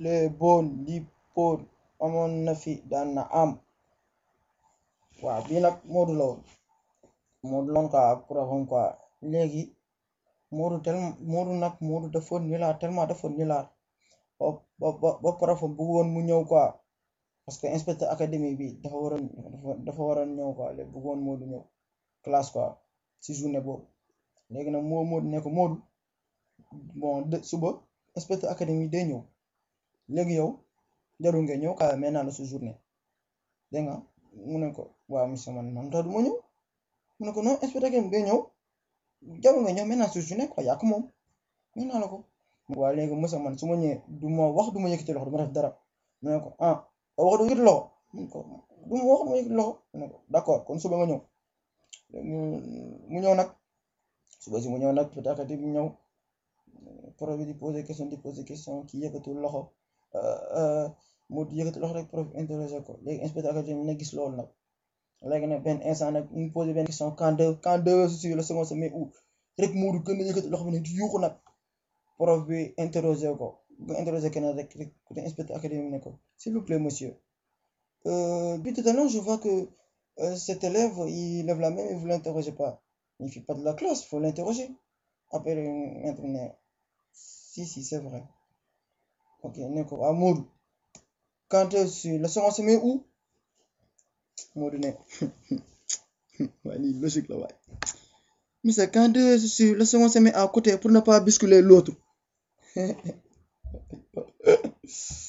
les boon li poon amoon na fi daan na am waaw bii nag Modou la woon Modou loon quoi ak profam quoi léegi Modou tellement Modou nag Modou dafa nulaar tellement dafa nulaar ba ba ba profam bëggoon mu ñëw quoi parce que inspecteur académie bi dafa waroon dafa waroon ñëw quoi léegi bëggoon Modou ñëw classe quoi si journée boobu léegi nag moo Modou ne ko Modou bon de suba inspecteur académie day ñëw léegi yow jarul nga ñëw quoi mais naa la su journée dégg nga mu ne ko waaw monsieur man man tax du ma ñëw mu ne ko non inspecteur académie day ñëw jarul nga ñëw mais naa su journée quoi yaa ko moom mais naa la ko waaw léegi monsieur man su ma ñëwee du ma wax du ma yëkkati loxo du ma def dara mu ne ko ah wax du yëkkati loxo mu ne ko du ma wax du ma yëkkati loxo mu ne ko d'accord kon suba nga ñëw mu ñëw nag suba si mu ñëw nag peut être bi ñëw prof bi di poser question di poser question kii yëkkatul loxo mu yëkkati loxo rek prof interroger ko léegi inspecteur académique na gis loolu nag léegi nag benn instant nag mu poser benn question quand deux quand deux sur le second semestre où rek Moodu gën a yëkkati loxo bi ne di yuuxu nag prof bi interroger ko bu interroger keneen rek rek côté inspecteur académique ne ko s'il vous plaît monsieur depuis tout à l'heure je vois que cet élève il lève la main et vous l'interrogez pas il fait pas de la classe faut l'interroger après maître ne si si c'est vrai ok ne ko waaw Modou quand sur le second semestre où Modou ne waaye lii logique la waaye monsieur quand sur le second semestre à côté pour ne pas bousculer l'autre